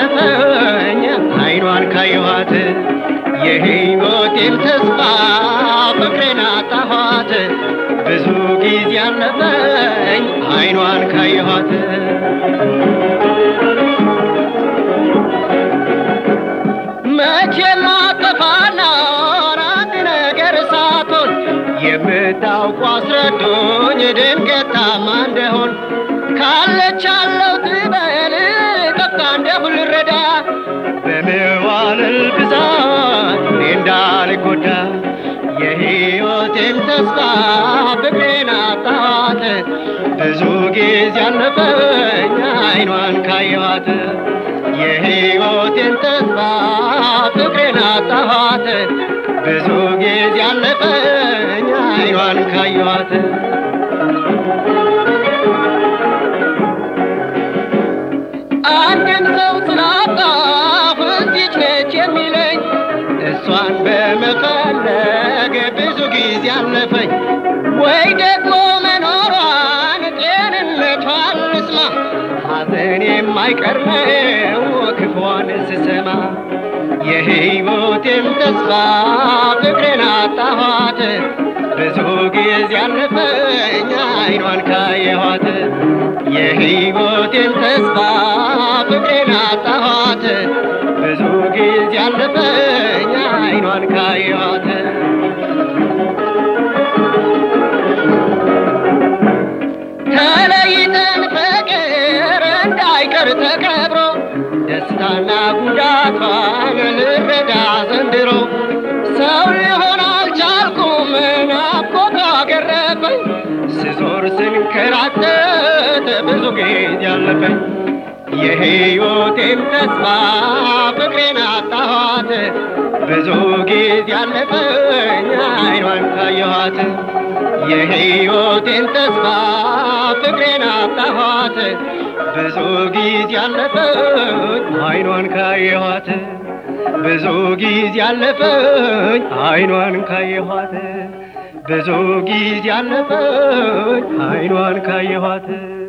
ያለፈኝ አይኗን ካየኋት የሕይወቴም ተስፋ ፍቅሬን አጣኋት ብዙ ጊዜ ያለፈኝ አይኗን ካየኋት መቼ ላጠፋና አንድ ነገር ሳትሆን የምታውቁ አስረዱኝ ድንገት ታማ እንደሆን ካለች አለው ትበል ጠፍታ እንደሁ ልረዳ በመዋልል ብዛት እኔ እንዳልጎዳ የሕይወቴም ተስፋ ፍቅሬን አጣኋት ብዙ ጊዜ ያለፈኝ አይኗን ካየኋት የሕይወቴን ተስፋ ፍቅሬን አጣኋት ብዙ ጊዜ ያለፈኝ አይኗን ካየኋት አንድን ሰው ስላጣሁ እዚች ነች የሚለኝ እሷን በመፈለግ ብዙ ጊዜ አለፈኝ ወይ ደግሞ መኖሯን ጤንነቷን ልስማ ሐዘን የማይቀር ነው ክፏን ስሰማ የሕይወቴም ተስፋ ፍቅሬን አጣኋት ብዙ ጊዜ ያለፈኝ አይኗን ካየኋት የሕይወቴን ተስፋ ፍቅሬን አጣኋት ብዙ ጊዜ ያለፈኝ አይኗን ካየኋት ተለይተን ፍቅር እንዳይቀር ተከብሮ ደስታና ጉዳቷን ልረዳ ዘንድሮ ሰው ሊሆን አልቻልኩም ናፍቆቷ ገረፈኝ ስዞር ስንከራተት ብዙ ጊዜ ያለፈኝ የሕይወቴም ተስፋ ፍቅሬን አጣኋት ብዙ ጊዜ ያለፈኝ አይኗን ካየኋት የሕይወቴን ተስፋ ፍቅሬን አጣኋት ብዙ ጊዜ ያለፈኝ አይኗን ካየኋት ብዙ ጊዜ ያለፈኝ አይኗን ካየኋት ብዙ ጊዜ ያለፈኝ አይኗን ካየኋት